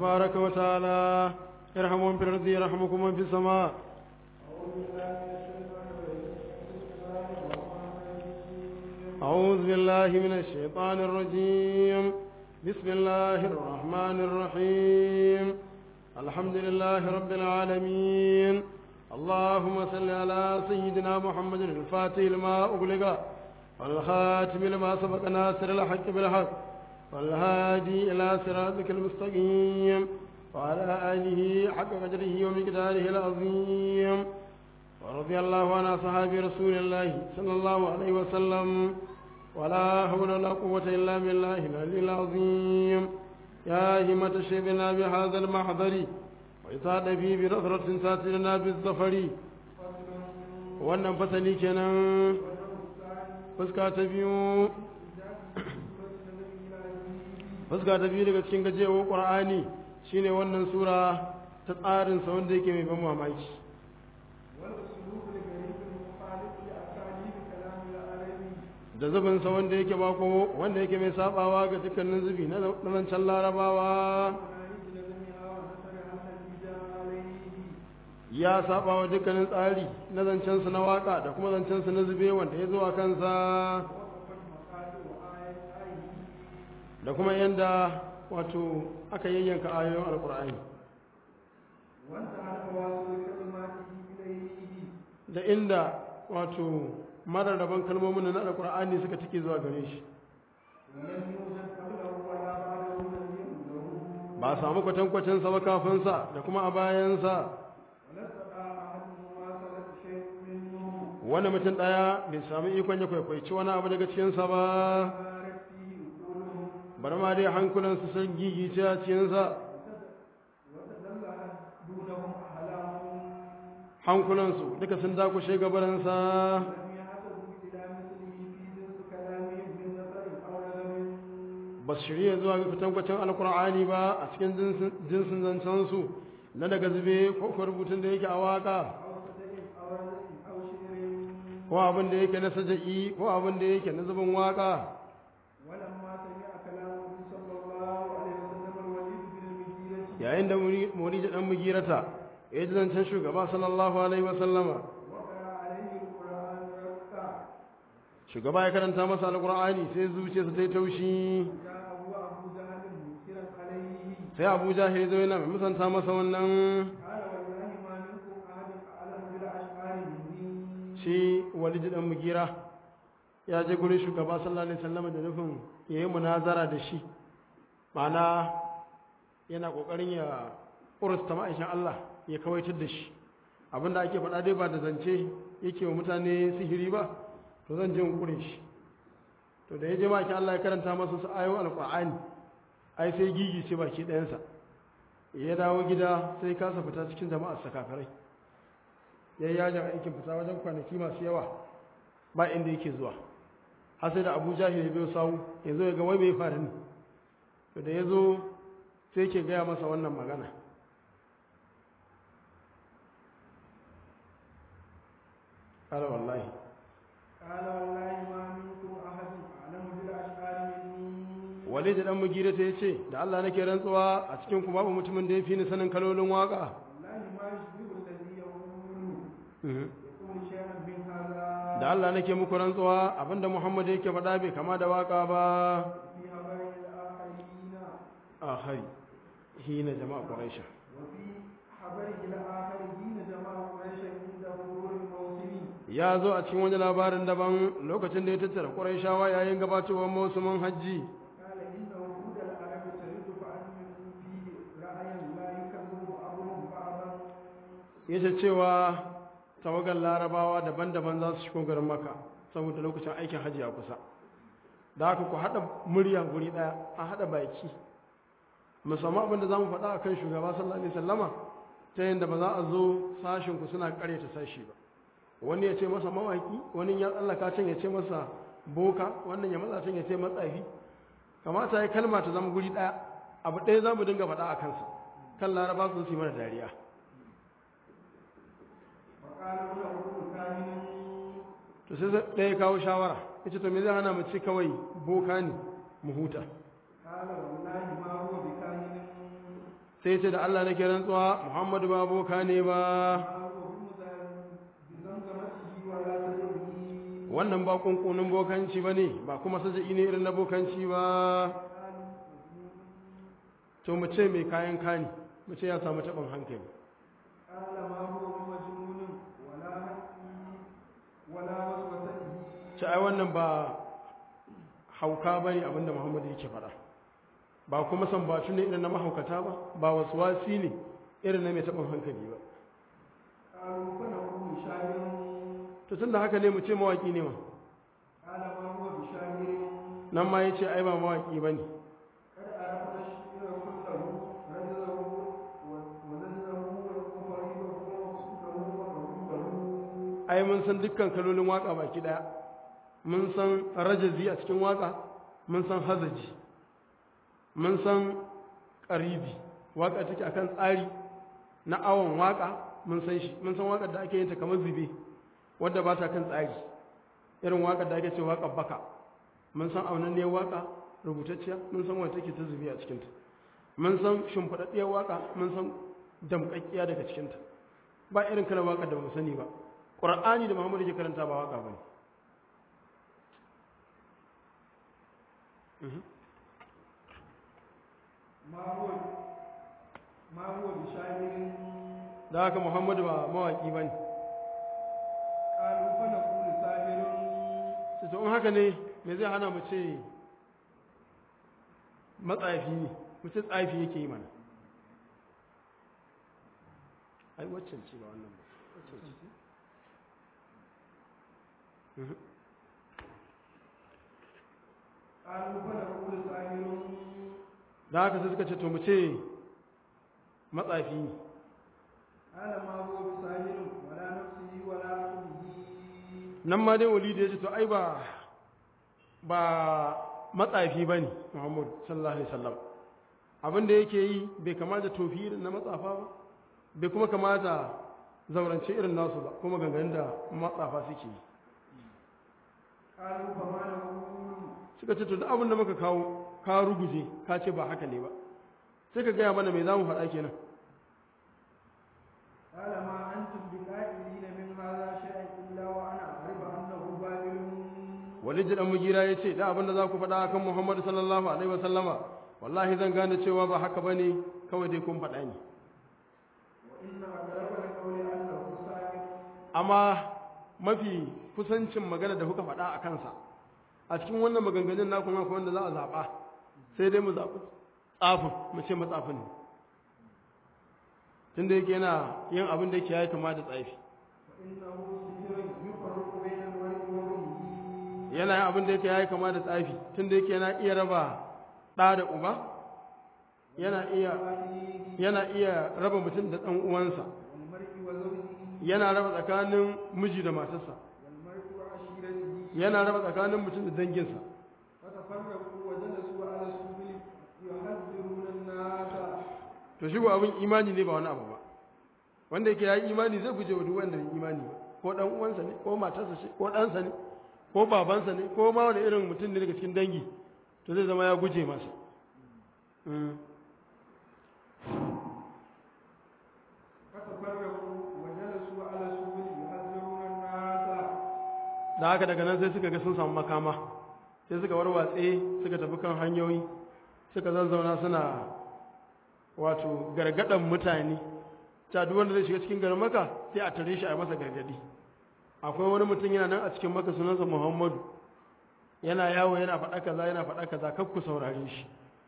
تبارك وتعالى ارحموا من في الأرض يرحمكم من في السماء أعوذ بالله من الشيطان الرجيم بسم الله الرحمن الرحيم الحمد لله رب العالمين اللهم صل على سيدنا محمد الفاتح لما أغلق والخاتم لما سبق ناصر الحق بالحق والهادي إلى صراطك المستقيم وعلى آله حق قدره ومقداره العظيم ورضي الله عن أصحاب رسول الله صلى الله عليه وسلم ولا حول ولا قوة إلا بالله العلي العظيم يا همة شيبنا بهذا المحضر وإسعاد في بنظرة ساتلنا بالظفر wannan fasali kenan fuska ta biyu fuska ta biyu daga cikin gajewar ƙur'ani shine wannan sura ta tsarinsa wanda yake mai ban mamaki da zubinsa wanda yake bako wanda yake mai sabawa ga dukkanin zubi na zancen larabawa ya saba wa dukkanin tsari na zancensu na waka da kuma zancensu na zube wanda ya zuwa kansa da kuma yadda wato aka yayyanka ayoyin alkur'ani da inda wato mararraban kalmomin na alkur'ani suka tike zuwa gare shi ba samu kwatankwacinsa ba kafinsa da kuma a bayansa wani mutum ɗaya bai sami ikon ya kwaikwaici wani abu daga cikinsa ba bar ma dai hankulansu sun gigice a cikinsa hankulansu duka sun dakushe gabaransa ba su shirya zuwa ga fitankwacin alkur'ani ba a cikin jinsin zancensu na daga zube ko rubutun da yake a waka ko abin da yake na saja'i ko abin da yake na zubin waka yayin da muriji dan mugirata ya ji zancen shugaba sallallahu alaihi wasallama shugaba ya karanta masa alkur'ani sai zuciyarsa ta yi taushi sai abu jahil zo yana mai musanta masa wannan shi walid dan mugira ya je gurin shugaba sallallahu alaihi wasallam da nufin yayi munazara da shi ma'ana yana kokarin ya ursta ma'aishin Allah ya kawaitar da shi abinda ake faɗa dai ba da zance yake wa mutane sihiri ba to zan je kure shi to da ya je ma'aikin Allah ya karanta masa su ayoyin alqur'ani ai sai gigi ce baki ɗayansa ya dawo gida sai kasa fita cikin jama'ar sakafarai ya yi yajin aikin fita wajen kwanaki masu yawa ba inda yake zuwa har sai da abu jahil ya biyo sawu ya zo ya ga wai mai faru ne to da ya zo sai ke gaya masa wannan magana ƙala wallahi قال والله ما منكم أحد أعلم بالأشعار مني walid dan mugira ta yace da Allah nake rantsuwa a cikin ku babu mutumin da yafi ni sanin kalolin waka والله ما يشبه الذي يقول يقول شيئا من هذا da Allah nake muku rantsuwa abinda Muhammad yake faɗa bai kama da waka ba في هباء الآخرين akhari hina jama'a quraish وفي حبره الآخرين جماعة قريش عند مرور الموسم ya zo a cikin wani labarin daban lokacin da ya tattara quraishawa yayin gabatowar mausumin hajji قال إن وجود العرب ترد فأنكم فيه رأيا لا يكذب بعضهم بعضا yace cewa tawagar larabawa daban-daban za su shigo garin maka saboda lokacin aikin hajji a kusa da haka ku haɗa murya guri ɗaya a haɗa baki musamman abin da za mu faɗa a kan shugaba sallallahu alaihi sallama ta yadda ba za a zo sashinku suna ƙaryata sashi ba wani ya ce masa mawaki wani ya tsallaka can ya ce masa boka wannan ya matsa can ya ce matsafi kamata ya kalma ta zama guri ɗaya abu ɗaya za mu dinga faɗa a kansa kan laraba su yi mana dariya وقال له كاهن to sai ɗaya kawo shawara ya ce to me zai hana mu ci kawai boka ne mu huta قال والله ما هو بكاهن sai ce da Allah nake rantsuwa Muhammadu ba boka ne ba ما هو بزمزمته ولا سجده wannan ba kunkunin bokanci ba ne ba kuma saja'i ne irin na bokanci ba to mu ce mai kayan kani mu ce ya samu taɓin hankali قال ما هو بمجنون ولا حكي ولا وسوسته ce ai wannan ba hauka ba ne abinda muhammadu yake faɗa ba kuma san ba ne irin na mahaukata ba ba wasu wasi ne irin na mai taɓin hankali ba قالوا فنقول شاعر to tun da haka ne mu ce mawaƙi ne ma قال ما هو بشاعر nan ma ya ce ai ba mawaƙi ba ne قد عرفنا الشعر كله رجله ونزله وقريبه ومقصوده ومقروبه ai mun san dukkan kalolin waƙa baki ɗaya mun san rajazi a cikin waƙa mun san hazaji mun san ƙaribi waƙa take akan tsari na awon waƙa mun san shi mun san waƙar da ake yin ta kamar zube wadda ba ta kan tsari irin waƙar da ake ce waƙar baka mun san aunanniyar waƙa rubutacciya mun san wadda take ta zube a cikinta mun san shimfiɗaɗɗiyar waƙa mun san damƙaƙƙiya daga cikinta ba irin kalar waƙar da ba mu sani ba ƙur'ani da muhammadu ke karanta ba waƙa ba ne ما هو ما هو بشاعر da haka muhammadu ba mawaƙi ba ne قالوا فنقول ساحر sai to in haka ne me zai hana mu ce matsafi ne mu ce tsafi yake yi mana ai waccan ce ba wannan ba waccan ce Mhm. قالوا فنقول ساحر da haka sai suka ce to mu ce matsafi ne قال ما هو بساحر ولا نفسه ولا عقله nan ma dai wali da ya ce to ai ba ba matsafi ba ne muhammad sallallahu alaihi wasallam abin da yake yi bai kamata tofi irin na matsafa ba bai kuma kamata zaurance irin nasu ba kuma gangan da matsafa suke yi قالوا فما نقول suka ce to duk abin da muka kawo ka ruguje ka ce ba haka ne ba sai ka gaya mana mai za mu faɗa kenan قال ما أنتم بقائلين من هذا شيئا إلا وأنا أعرف أنه باطل walid dan mugira ya ce da abin da za ku faɗa kan muhammad sallallahu alaihi wasallama wallahi zan gane cewa ba haka bane kawai dai kun faɗa ne وإن أقرب القول أنه ساحر amma mafi kusancin magana da kuka faɗa a kansa a cikin wannan maganganun naku ma akwai wanda za a zaɓa sai dai mu zaɓi tsafin mu ce matsafin ne tunda yake yana yin abin da yake ya kama da tsafi فإنه سحر يفرق بين المرء وأمه yana yin abin da yake ya kama da tsafi tunda yake yana iya raba ɗa da uba yana iya yana iya raba mutum da ɗan uwansa والمرء وزوجه yana raba tsakanin miji da matarsa والمرء وعشيرته yana raba tsakanin mutum da danginsa فتفرقوا وجلسوا على السبل يحذرون الناس to shi ko abin imani ne ba wani abu ba wanda yake ya yi imani zai guje wa duk wanda bai imani ba ko dan uwansa ne ko matarsa ce ko ɗansa ne ko babansa ne ko ma wani irin mutum ne daga cikin dangi to zai zama ya guje masa Mm. فتفرقوا وجلسوا على السبل يحذرون الناس da haka daga nan sai suka ga sun samu makama sai suka warwatse suka tafi kan hanyoyi suka zazzauna suna wato gargadan mutane ta duk wanda zai shiga cikin garin maka sai a tare shi a yi masa gargadi akwai wani mutum yana nan a cikin maka sunansa muhammadu yana yawo yana faɗa kaza yana faɗa kaza kar ku saurare shi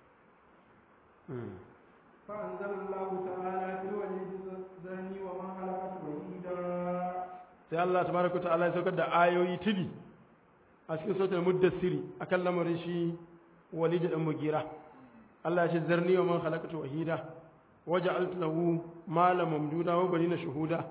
فأنزل الله تعالى في الوليد الزاني وما خلقت وحيدا sai Allah tabaraka ta'ala ya saukar da ayoyi tili a cikin sautar muddassiri akan lamarin shi walid dan mugira Allah ya ce zarni wa man khalaqtu wahida waja'altu lahu malan mamduda wa banina shuhuda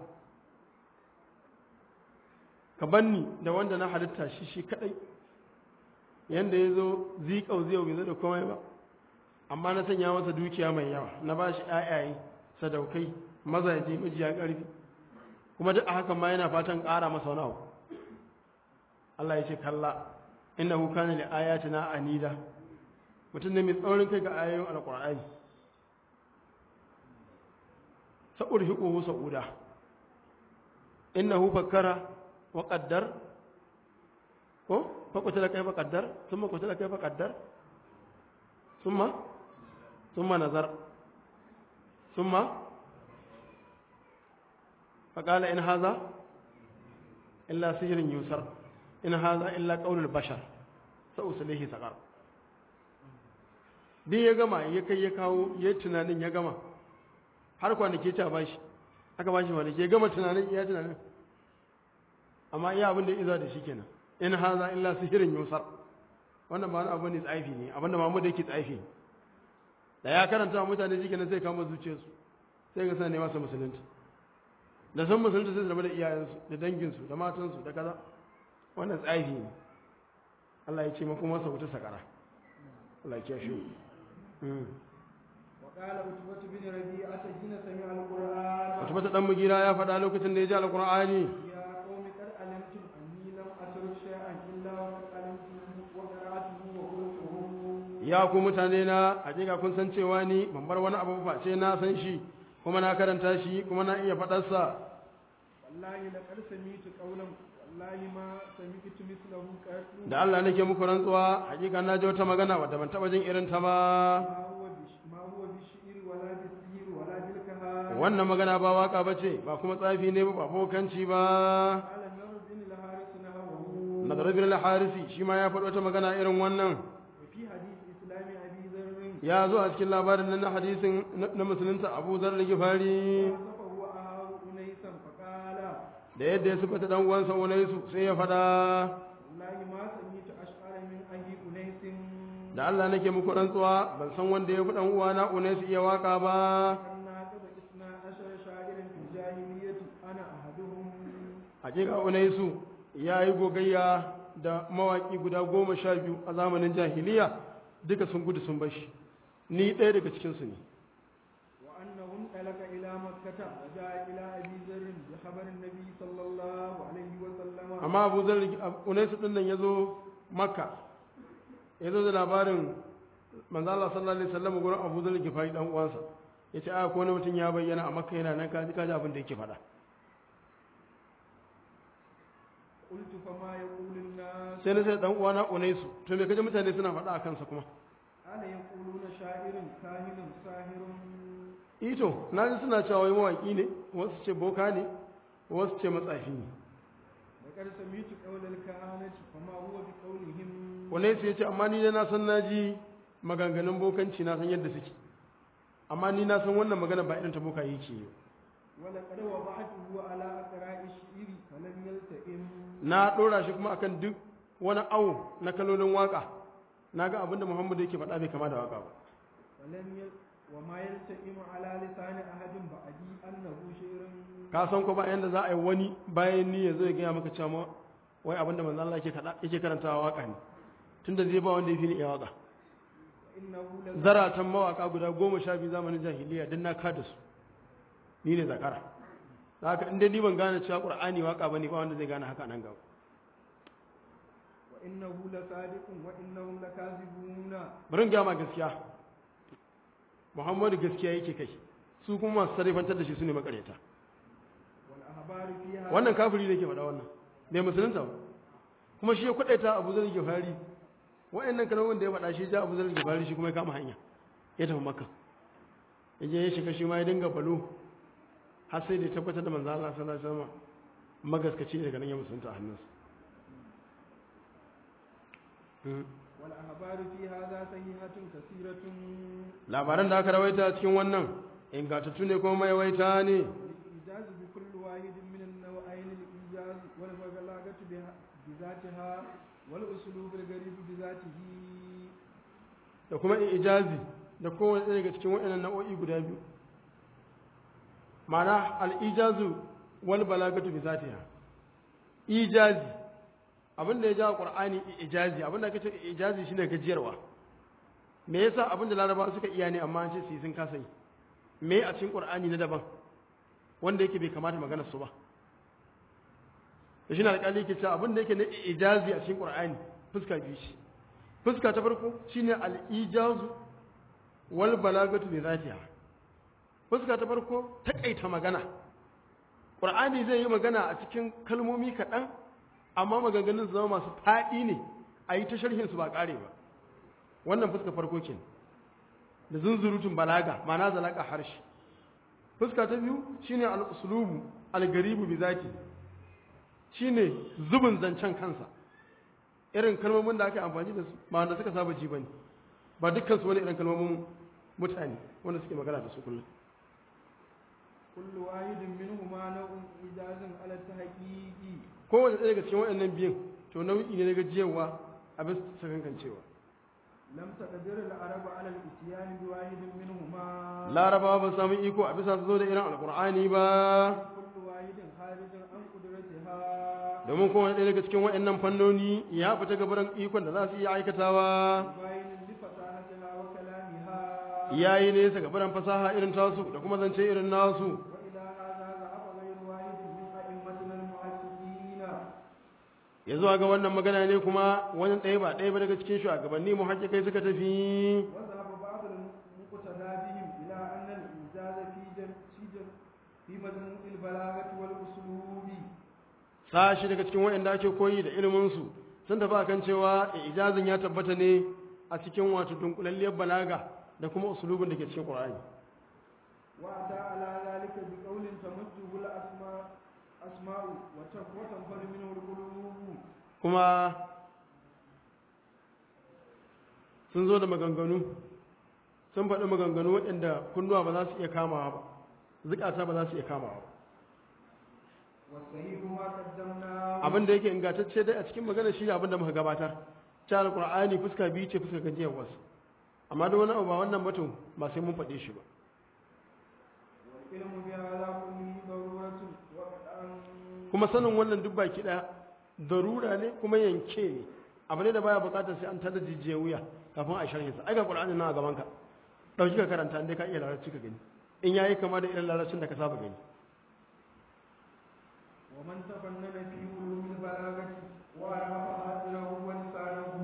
ka banni da wanda na halitta shi shi kadai yanda yazo zikau zai bai zo da komai ba amma na sanya masa dukiya mai yawa na bashi ayaye sadaukai mazaje majiya karfi kuma duk a hakan ma yana fatan ƙara masa wani abu Allah ya ce kalla innahu kana li ayatina anida mutum ne mai tsaurin kai ga ayoyin alqur'ani sa'urhiquhu sa'uda innahu fakkara wa qaddar ko fa qutila kayfa qaddar thumma qutila kayfa qaddar thumma thumma nazar thumma فقال إن هذا إلا سحر يسر إن هذا إلا قول البشر سأصليه سقر din ya gama ya kai ya kawo ya tunanin ya gama har kwanaki ta bashi aka bashi kwanaki ya gama tunanin ya tunanin amma iya abin da iza da shi kenan in haza illa sihirin yusar wannan ba wani abu ne tsafi ne abinda mamu da yake tsafi da ya karanta wa mutane shi kenan sai kama zuciyarsu sai ga sani masa musulunci da san musulunci sai zama da iyayensu da danginsu da matansu da kaza wannan tsafi ne Allah ya ce maku masa wuta sakara Allah ya kiyaye وقال عتبة بن ربيعة حين سمع القرآن wata mata dan mugira ya faɗa lokacin da ya ji alqur'ani يا قوم قد علمتم أني لم أترك شيئا إلا وقد علمته وقرأته وقلته ya ku mutane na hakika kun san cewa ni ban bar wani abu ba ce na san shi kuma na karanta shi kuma na iya faɗarsa والله لقد سمعت قولا والله ما سمعت مثله قط da Allah nake muku rantsuwa hakika na ji wata magana wadda ban taɓa jin irin ta ba ما هو بش ما هو بالشعر ولا بالسحر ولا بالكهان wannan magana ba waka ba ce ba kuma tsafi ne ba ba bokanci ba قال النور بن الحارث نهوه nadar bin al-harisi shi ma ya faɗi wata magana irin wannan وفي حديث إسلام أبي ذر ya zo a cikin labarin nan na hadisin na na musulunta Abu Zar al-Ghifari وصفه أهاب أنيسا فقال da yadda ya sifata dan uwansa Unaisu sai ya faɗa والله ما سمعت أشعر من أبي أنيس da Allah nake muku rantsuwa ban san wanda ya fi dan uwana Unaisu iya waka ba أن ناقض إثنى عشر شاعرا في الجاهلية أنا أحدهم hakika Unaisu ya yi gogayya da mawaki guda goma sha biyu a zamanin jahiliya duka sun gudu sun bashi ni ɗaya daga cikinsu ne وأنه انطلق إلى مكة وجاء إلى أبي ذر بخبر النبي صلى الله عليه وسلم amma abu zar unaisu din nan ya zo makka ya zo da labarin manzo Allah sallallahu alaihi wasallam gurin abu zar gifari dan uwansa ya ce a ko wani mutum ya bayyana a makka yana nan kaji kaji abin da yake faɗa قلت فما يقول الناس sai na sai dan uwana unaisu to me kaje mutane suna faɗa a kansa kuma ألا يقولون شاعر كاهن ساهر ito na ji suna cewa wai mawaki ne wasu ce boka ne wasu ce matsafi ne لقد سمعت قول الكهانة فما هو بقولهم unaisu ya ce amma ni dai na san na ji maganganun bokanci na san yadda suke amma ni na san wannan magana ba irin ta boka yake yi ولقد وضعته على أقراء الشعير فلم يلتئم na ɗora shi kuma akan duk wani awo na kalolin waka na ga abinda muhammadu yake faɗa bai kama da waka ba ولم يل... وما يلتئم على لسان أحد بعدي أنه شعر ka san ko ba yanda za a yi wani bayan ni ya zo ya gaya maka cewa ma wai abinda manzo Allah yake kada yake karantawa waka ne tunda zai ba wanda ya fi ni iya waka وإنه لذ... zaratan mawaka guda goma sha biyu zamanin jahiliya din na kada su ni ne zakara da haka inda ni ban gane cewa qur'ani waka bane ba wanda zai gane haka nan gaba وإنه لصادق وإنهم لكاذبون bari in gaya ma gaskiya muhammadu gaskiya yake kai su kuma masu sarrafantar da shi su ne makareta والأخبار فيها wannan kafiri ne ke faɗa wannan bai musulunta ba kuma shi ya kwaɗaita abu zar gifari waɗannan kalmomin da ya faɗa shi ja abu zar gifari shi kuma ya kama hanya ya tafi makka ya je ya shiga shi ma ya dinga balo har sai da ya tabbatar da manzo Allah sallallahu alaihi wasallam magaskaci daga nan ya musulunta a hannunsa Hmm. والأخبار في هذا صحيحة كثيرة labaran da aka rawaita cikin wannan ingantattu ne kuma maiwaita ne الإيجاز بكل واحد من النوعين الإيجاز والبلاغة بها- بذاتها والأسلوب الغريب بذاته da kuma ijazi da kowane ɗaya daga cikin waɗannan nau'o'i guda biyu ma'ana al'ijazu wal balagatu bi zatiha ijazi abinda ya jawo qur'ani ijazi abinda aka ce ijazi shine gajiyarwa me yasa abinda larabawa suka iya ne amma an ce su yi sun kasa yi me a cikin qur'ani na daban wanda yake bai kamata magana su ba da shi na alƙali yake cewa abinda yake na ijazi a cikin qur'ani fuska biyu shi fuska ta farko shine al-ijazu wal balagatu bi zatiha fuska ta farko takaita magana ƙur'ani zai yi magana a cikin kalmomi kaɗan amma maganganun su zama masu faɗi ne a yi ta sharhin su ba ƙare ba wannan fuska farko ke da zunzurutun balaga ma'ana zalaka harshe fuska ta biyu shine al-uslubu al-garibu bi zati shine zubin zancen kansa irin kalmomin da aka amfani da su ba wanda suka saba ji bane ba dukkan su wani irin kalmomin mutane wanda suke magana da su kullum كل واحد منهما نوع إجاز على التحقيق kowane ɗaya daga cikin waɗannan biyun to nau'i ne na gajiyarwa a bisa sakankancewa لم تقدر العرب على الاتيان بواحد منهما larabawa ba su samu iko a bisa su zo da irin alkur'ani ba كل واحد خارج عن قدرتها domin kowane ɗaya daga cikin waɗannan fannoni ya fita gabaran ikon da za su iya aikatawa باين لفصاحتها وكلامها ya yi nesa gabaran fasaha irin tasu da kuma zance irin nasu وإلى هذا ذهب غير واحد من أئمتنا المحدثين ya zuwa ga wannan magana ne kuma wani ɗaya ba ɗaya ba daga cikin shugabanni muhajjakai suka tafi وذهب بعض المقتدى بهم إلى أن الإنجاز في جم في جم في مجموع البلاغة والأسلوب sashi daga cikin waɗanda ake koyi da iliminsu sun tafi akan cewa ijazin ya tabbata ne a cikin wato dunkulalliyar balaga da kuma usulubin da ke cikin Qur'ani وأتى على ذلك بقول تمده الأسماء أسماء وتف- وتنفر منه القلوب kuma sun zo da maganganu sun faɗi maganganu waɗanda kunnuwa ba za su iya kamawa ba zukata ba za su iya kamawa ba والصحيح ما قدمناه abin da yake ingantacce dai a cikin magana shi abin da muka gabatar ta alqur'ani fuska biyu ce fuska gajiyar wasu amma da wani abu ba wannan batun ba sai mun faɗe shi ba والعلم بهذا كله ضرورة وقطعا kuma sanin wannan duk baki ɗaya darura ne kuma yanke ne abu ne da baya buƙatar sai an tada jijiyar wuya kafin a sharhin sa ai ga qur'ani nan a gaban ka dauki ka karanta inda ka iya larabci ka gani in yayi kama da irin larabcin da ka saba gani ومن تفنن في علوم البلاغة وعرف حاضره ولسانه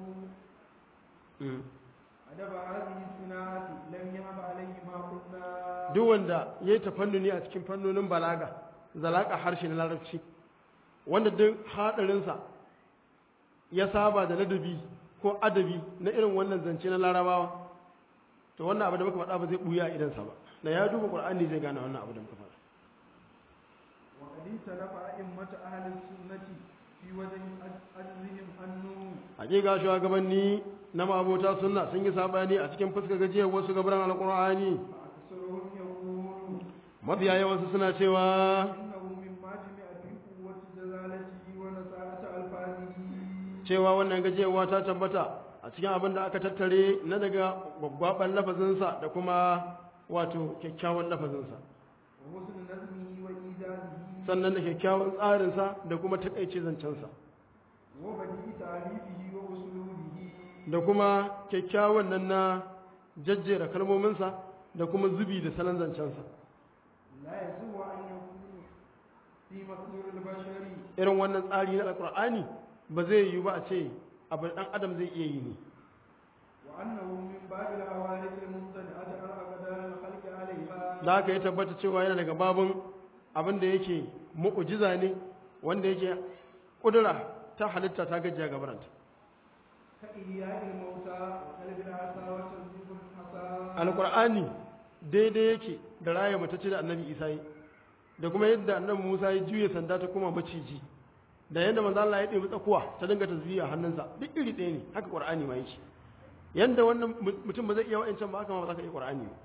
أدب هذه الصناعة لم يهب عليه ما قلنا duk wanda yayi tafannuni a cikin fannonin balaga zalaka harshe na larabci wanda duk hadarinsa ya saba da ladabi ko adabi na irin wannan zance na larabawa to wannan abu da muka faɗa ba zai buya a idansa ba da ya duba qur'ani zai gane wannan abu da muka faɗa وقد اختلف أئمة أهل السنة في وجه أجرهم أنه hakika shugabanni na mabota sunna sun yi sabani a cikin fuskar gajiyar wasu gabaran alqur'ani فأكثرهم يقول mafiya yawansu suna cewa إنه مما جمع في قوة جلالته ونساءة ألفاظه cewa wannan gajiyarwa ta tabbata a cikin abin da aka tattare na daga gwaggwaban lafazinsa da kuma wato kyakkyawan lafazinsa وحسن نظمه وإيجازه sannan da kyakkyawan tsarinsa da kuma takaice zancensa وبديع تعريفه وأسلوبه da kuma kyakkyawan nan na jajjera kalmominsa da kuma zubi da salon zancensa لا يسوى أن يكون في مقدور البشر irin wannan tsari na alkur'ani ba zai yiwu ba a ce abu ɗan adam zai iya yi ne وأنه من باب العوارض الممتنعة عن أقدار الخلق عليها da haka ya tabbata cewa yana daga babun abin da yake mu'ujiza ne wanda yake kudura ta halitta ta gajiya gabaranta كإحياء الموتى وقلب العصا وتنزيف الحصى alkur'ani daidai yake da raya matacce da annabi isa yi da kuma yadda annabi musa ya juya sanda ta kuma maciji da yadda manzo Allah ya ɗebi tsakuwa ta dinga tasbiya hannunsa duk iri ɗaya ne haka qur'ani ma yake yanda wannan mutum ba zai iya wa'ancan ba haka ma ba za ka iya qur'ani ba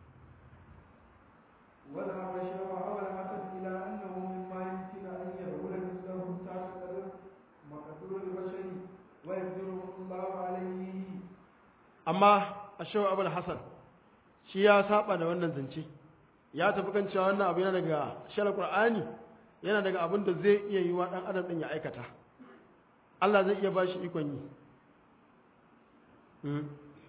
وذهب الشيخ أبو الحسن إلى أنه مما يمكن أن يقول مثله تحت مقدور البشر ويقدره الله عليه amma a shawo abul hasan shi ya saba da wannan zance ya tafi kan cewa wannan abu yana daga shara qur'ani yana daga abin da zai iya yi wa dan adam din ya aikata Allah zai iya bashi ikon yi Hmm.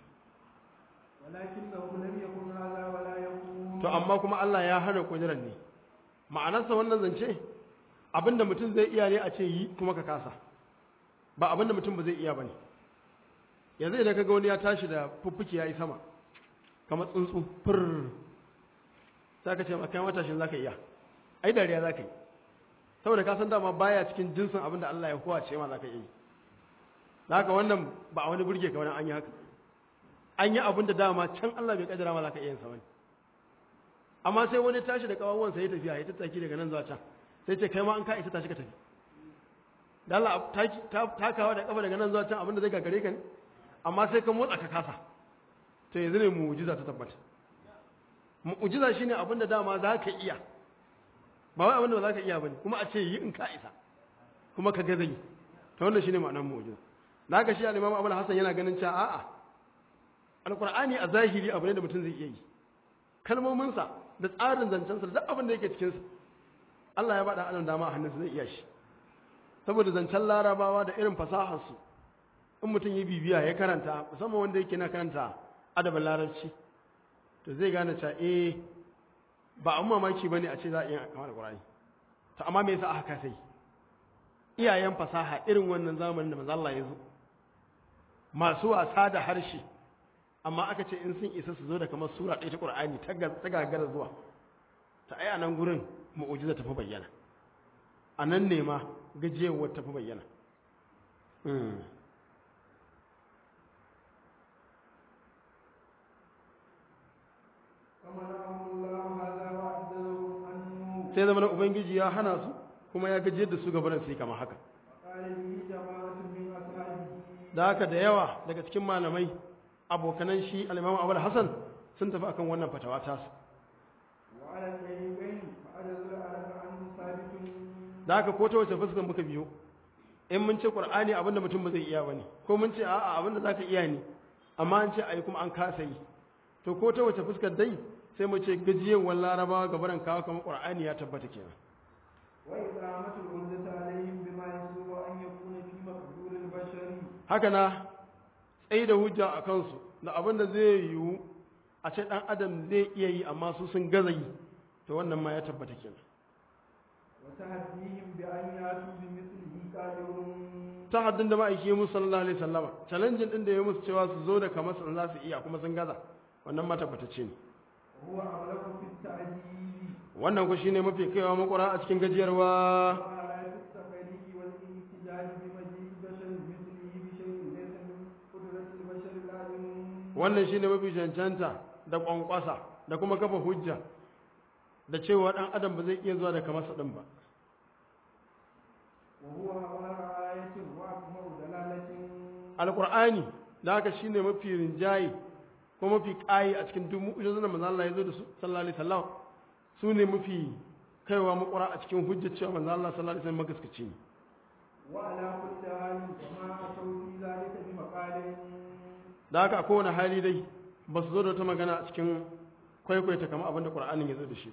ولكنه لم يكن هذا ولا يكون to amma kuma Allah ya hana kudirar ne ma'anarsa wannan zance abinda mutum zai iya ne a ce yi kuma ka kasa ba abinda mutum ba zai iya bane yanzu idan kaga wani ya tashi da fuffuki yayi sama kamar tsuntsu fur sai ka ce ma kai matashin zaka iya ai dariya zaka yi saboda ka san dama baya cikin jinsin abin da Allah ya kowace ma zaka iya yi da haka wannan ba a wani burge ka wani an yi haka an yi abin da dama can Allah bai kaddara ma zaka iya yin sa wani amma sai wani tashi da kawawan sai ya tafiya ya tattaki daga nan zuwa can sai ce kai ma an ka isa tashi ka tafi da Allah takawa da kafa daga nan zuwa can abin da zai gagare ka ne amma sai ka motsa ka kasa to yanzu ne mu'jiza ta tabbata mu'jiza shine abin da dama za ka iya ba wai abin da ba za ka iya bane kuma a ce yi in ka isa kuma ka ga zai to wannan shine ma'anar mu'jiza da haka shi al-Imam Abu Hassan yana ganin cewa a'a alqur'ani a zahiri abu ne da mutum zai iya yi kalmomin sa da tsarin zancen sa da duk abin da yake cikin sa Allah ya bada adam dama a hannunsa zai iya shi saboda zancen larabawa da irin fasahar su in mutum ya bibiya ya karanta musamman wanda yake na karanta adabin larabci to zai gane cewa eh ba an mamaki bane a ce za a iya kama da Qur'ani to amma me yasa aka sai iyayen fasaha irin wannan zamanin da manzo Allah ya zo masu wasa da harshe amma aka ce in sun isa su zo da kamar sura ɗaya ta Qur'ani ta gagara zuwa ta ai a nan gurin mu'ujiza ta fi bayyana a nan ne ma gajiyarwar ta fi bayyana sai zama na ubangiji ya hana su kuma ya gajiyar da su gabanin sai kama haka da haka da yawa daga cikin malamai abokanan shi alimamu abu hassan sun tafi akan wannan fatawa tasu da haka ko ta wace fuskar muka biyo in mun ce qur'ani abinda mutum ba zai iya bane ko mun ce a'a abinda zaka iya ne amma an ce ayi kuma an kasa yi to ko ta wace fuskar dai sai mu ce gajiyewar larabawa gabaran kawo kamar qur'ani ya tabbata kenan وإقامة العمدة عليهم بما يسوغ أن يكون في مقدور البشر haka na tsaye da hujja a kansu da abin da zai yiwu a ce ɗan adam zai iya yi amma su sun gaza yi to wannan ma ya tabbata kenan وتهديهم بأن يأتوا بمثله قادرون ta haddin da ma'aiki ya musu sallallahu alaihi sallama challenge din da ya musu cewa su zo da kamar sun za su iya kuma sun gaza wannan ma tabbatacce ne وهو أبلغ في التعجيل wannan ku shine mafi kaiwa makura a cikin gajiyarwa وعلى في التقريب والاحتجاج بمجيء بشر مثله بشيء ليس من قدرة البشر العالم wannan shine mafi cancanta da kwankwasa da kuma kafa hujja da cewa dan adam ba zai iya zuwa da kamar sa din ba وهو أظهر آية وأكمل دلالة alqur'ani da haka shine mafi rinjaye ko mafi kai a cikin duk mu'jizan da manzo Allah ya zo da su sallallahu alaihi wasallam su ne mafi kaiwa makura a cikin hujjar cewa manzo Allah sallallahu alaihi wasallam magaskaci ne وعلى كل حال وما أتوا في ذلك بمقال da haka a kowane hali dai ba su zo da wata magana a cikin kwaikwaita kama abinda ƙur'anin ya zo da shi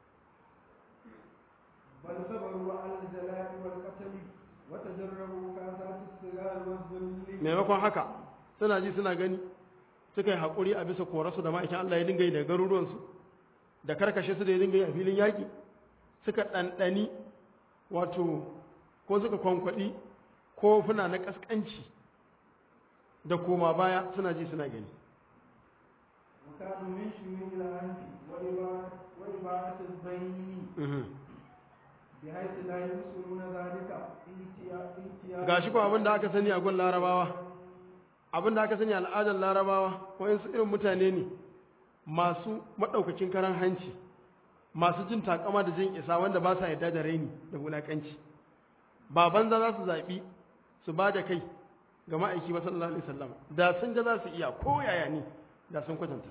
بل صبروا على الجلاء والقتل وتجربوا كاسات الصغار والذل maimakon haka suna ji suna gani suka yi haƙuri a bisa korarsu da ma'aikin Allah ya dinga yi daga garuruwansu da karkashe su da ya dinga yi a filin yaƙi suka ɗanɗani wato ko suka kwankwaɗi kofuna na ƙasƙanci da koma baya suna ji suna gani وكانوا من شيوع الأنف وإباعة وإباعة البين Mhm. بحيث لا يبصرون ذلك انتيا- انتيا- ga shi ko abin da aka sani a gun larabawa abin da aka sani a al'adar larabawa wayansu irin mutane ne masu maɗaukakin karan hanci masu jin takama da jin isa wanda ba sa yarda da raini da wulaƙanci ba banza za su zaɓi su ba da kai ga ma'aiki ba sallallahu alaihi wasallam da sun ga za su iya ko yaya ne da sun kwatanta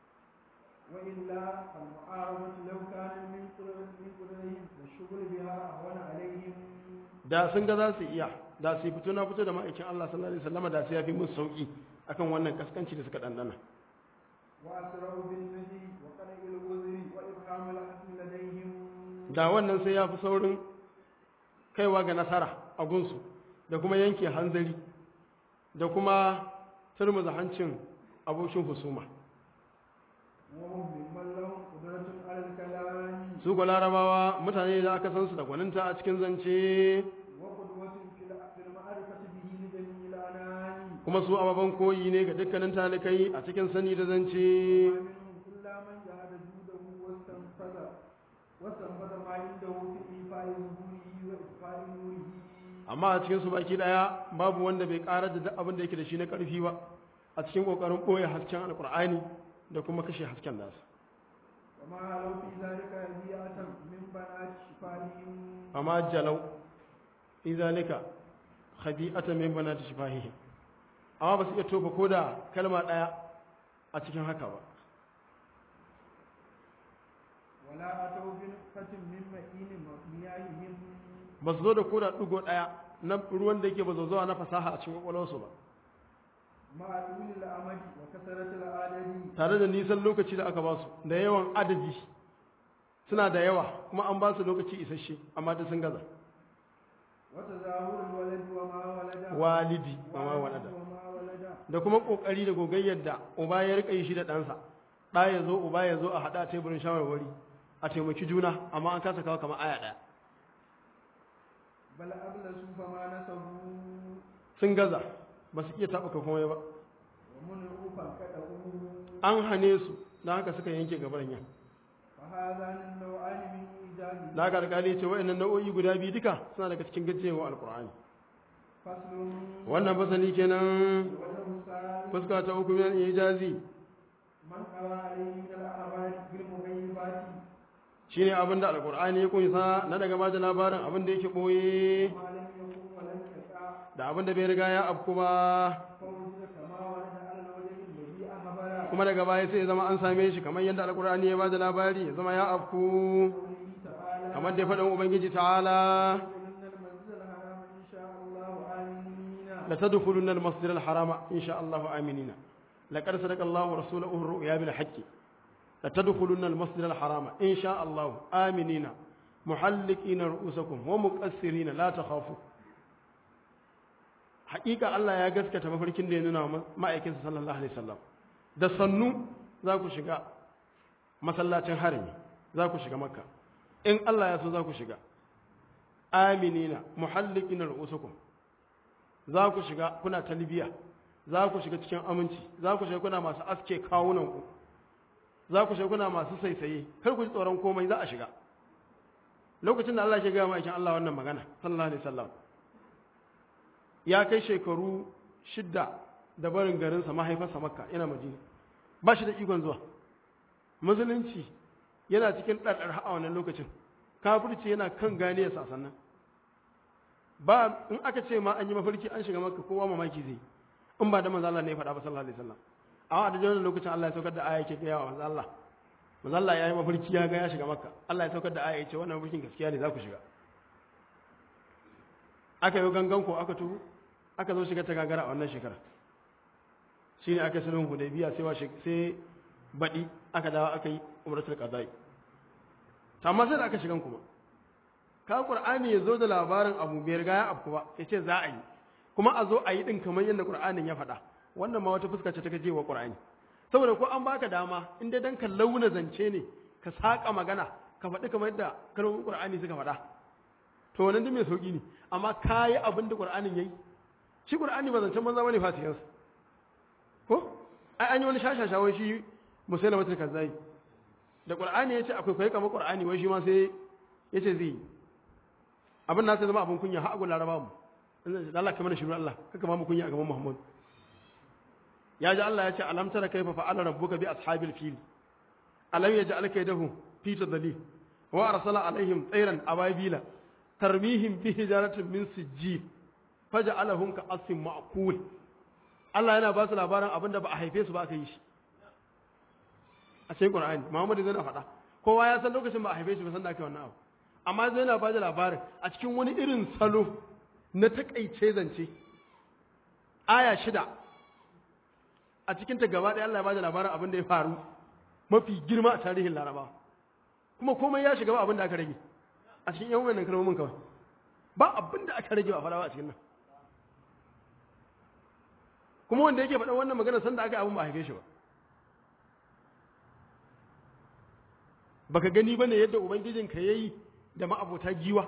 وإلا المعارضة لو كان من قدر- من قدرهم والشغل بها أهون عليهم da sun ga za su iya da su yi fito na fito da ma'aikin Allah sallallahu alaihi wasallam da su yafi musu sauki akan wannan kaskanci da suka dandana وأسرعوا بالنهي وقلع الوزر وإبهام الحكم لديهم da wannan sai ya fi saurin kaiwa ga nasara a gunsu da kuma yanke hanzari da kuma turmuza hancin abokin husuma وهم ممن لهم قدرة على الكلام su ga larabawa mutane da aka san su da gwaninta a cikin zance وقدوة في الع- في المعرفة به لجميع الأنام kuma su ababen koyi ne ga dukkanin talikai a cikin sani da zance ومنهم إلا من جهد جوده واستنفذ واستنبط ما عنده في إيفاء ظهوره وإطفاء نوره amma a cikin su baki daya babu wanda bai karar da duk abin da yake da shi na karfi ba a cikin kokarin boye hasken alkur'ani da kuma kashe hasken nasa وما لو في ذلك هديئة من بنات شفاههم amma jalau izalika khadi'atan min banati shifahihi amma ba su iya tofa ko da kalma daya a cikin haka ba ولا أتوا بنقطة من مئين مياههم ba su zo da koda ɗigo ɗaya na ruwan da yake ba zo zuwa na fasaha a cikin ƙwaƙwalwarsu ba مع طول الأمد وكثرة العدد tare da nisan lokaci da aka ba su da yawan adadi suna da yawa kuma an ba su lokaci isasshe amma da sun gaza وتظاهر الولد وما ولد walidi ba ma walada وما ولد da kuma ƙoƙari da gogayyar da uba ya riƙa yi shi da ɗansa ɗa ya zo uba ya zo a haɗa a teburin shawarwari a taimaki juna amma an kasa kawo kamar aya ɗaya بل أبلسوا فما نسبوا sun gaza ba su iya taɓuka komai ba ومنعوا فانكدوا an hane su don haka suka yanke gabaran yan فهذان النوعان من إيجاد da haka alƙali ce wa'annan nau'o'i guda biyu duka suna daga cikin gajiyewa alƙur'ani فصل wannan fasali kenan وجه الثاني fuska ta uku min ijazi من قرأ عليه من الأخبار بالمغيبات shine abin da alƙur'ani ya kunsa na daga bada labarin abin da yake boye ما لم يكن ولم يقع da abin da bai riga ya afku ba فوجد كما ورد على الوجه الذي أخبر kuma daga baya sai ya zama an same shi kamar yadda alƙur'ani ya bada labari ya zama ya afku قوله تعالى kamar da faɗin ubangiji ta'ala إن المسجد الحرام إن شاء الله آمنين la tadkhulunna al-masjid al-harama insha Allah aminina laqad sadaqa Allah rasulahu ar-ru'ya bil haqqi la tadkhulunna al-masjid al-harama insha Allah aminina muhallikina ru'usakum wa muqassirina la takhafu haƙiƙa Allah ya gaskata mafarkin da ya nuna wa ma'aikinsa sallallahu alaihi wasallam da sannu za ku shiga masallacin harami za ku shiga makka in Allah ya so za ku shiga aminina muhallikina ru'usakum za ku shiga kuna talbiya za ku shiga cikin aminci za ku shiga kuna masu aske kawunanku za ku shiga kuna masu saisaye kar ku ji tsoron komai za a shiga lokacin da Allah ke gaya ma'aikin Allah wannan magana sallallahu alaihi wasallam ya kai shekaru shidda da barin garinsa mahaifarsa makka yana madina ba shi da ikon zuwa musulunci yana cikin ɗarɗar a wannan lokacin kafirci yana kan ganiyarsa sannan ba in aka ce ma an yi mafarki an shiga maka kowa mamaki zai in ba da manzo Allah ne ya faɗa ba sallallahu alaihi wasallam amma da wannan lokacin Allah ya saukar da aya yake gaya wa manzo Allah manzo Allah ya yi mafarki ya ga ya shiga maka Allah ya saukar da aya yace wannan mafarkin gaskiya ne za ku shiga aka yi gangan ko aka tuhu aka zo shiga ta gagara a wannan shekara shine aka yi sulhun hudaybiya sai wa sai baɗi aka dawo aka yi umratul qada'i amma sai da aka shigan kuma ka qur'ani ya zo da labarin abu bai riga ya afku ba ya ce za a yi kuma a zo a yi din kamar yadda qur'anin ya faɗa wannan ma wata fuska ce ta gaje wa qur'ani saboda ko an baka dama in dai dan ka launa zance ne ka saka magana ka faɗi kamar yadda kalmomin qur'ani suka faɗa to wannan duk mai sauki ne amma kayi abin da qur'anin yayi shi qur'ani ba zancen banza bane fasiyan ko ai an yi wani shashasha wai shi musailamatul kazzai da qur'ani yace akwai kai kamar qur'ani wai shi ma sai yace zai yi abin na sai zama abin kunya har agun laraba mu da Allah kamar shi Allah kaka ba mu kunya a gaban Muhammad ya ji Allah ya ce alam tara kaifa fa'ala rabbuka bi ashabil fil alam yaj'al kaydahu fi tadlil wa arsala alaihim tayran ababila tarmihim bi hijaratin min sijjil faj'alahum ka asim ma'kul Allah yana ba su labarin abinda ba a haife su ba aka yi shi a cikin Qur'ani Muhammad zai na faɗa kowa ya san lokacin ba a haife shi ba san da aka yi wannan abu amma zai na bada labarin a cikin wani irin salo na takaice zance aya shida a cikin ta gaba ɗaya Allah ya bada labarin abin da ya faru mafi girma a tarihin laraba kuma komai ya shiga ba abin da aka rage a cikin yan wannan kalmomin kawai ba abin da aka rage ba fara ba a cikin nan kuma wanda yake faɗan wannan magana sanda aka yi abin ba a haife shi ba baka gani bane yadda ubangijinka yayi da ma'abota giwa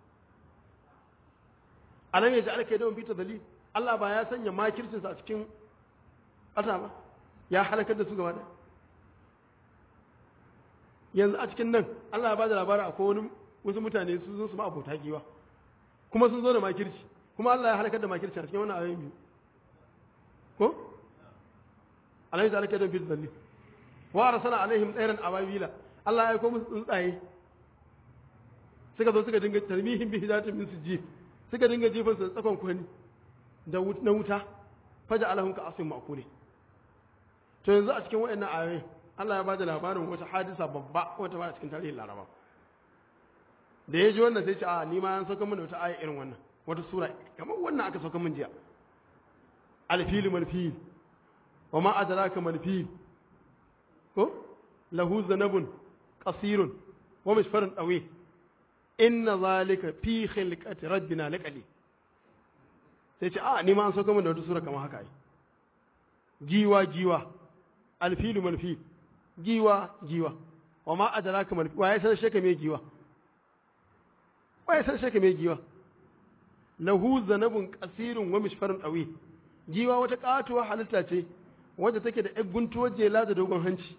alam ya ji alka da fita dalil Allah ba ya sanya makircinsa a cikin ƙasa ba ya halakar da su gaba da yanzu a cikin nan Allah ya ba da labarin akwai wani wasu mutane su zo su ma abota giwa kuma sun zo da makirci kuma Allah ya halakar da makirci a cikin wannan ayoyin biyu ko alayhi ta halakar da fi zalli wa arsala alaihim tsairan ababila Allah ya aiko musu tsuntsaye suka zo suka dinga tarmihin bi hidatin min sujji suka dinga jefan su tsakon kwani da na wuta faja alahum ka asim ma'kuli to yanzu a cikin wayannan ayoyi Allah ya bada labarin wata hadisa babba wata ba cikin tarihin Laraba da ya ji wannan sai ce a ni ma an sauka mana wata aya irin wannan wata sura kamar wannan aka sauka min jiya alfilu malfil wa ma adraka malfil ko lahu zanabun qasirun wa mishfarun dawi inna zalika fi khilqati rabbina laqali sai ce a ni ma an sauka min da wata sura kamar haka ai giwa giwa alfilu malfil giwa giwa wa ma adraka malfil wa ya san sheka me giwa wa ya san sheka me giwa lahu zanabun qasirun wa mishfarun dawi giwa wata katuwa halitta ce wadda take da ‘yan guntuwar jela da dogon hanci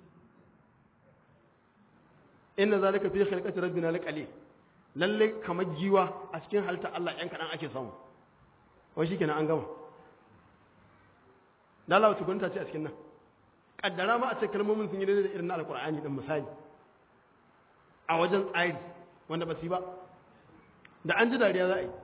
inna zalika fi khalqati rabbina laqali lalle kamar giwa a cikin halitta Allah ‘yan kaɗan ake samu wai shikenan an gama lalawa tukunta ce a cikin nan kaddara ma a ce kalmomin sun yi daidai da irin na alkur'ani din misali a wajen tsari wanda ba su yi ba da an ji dariya za a yi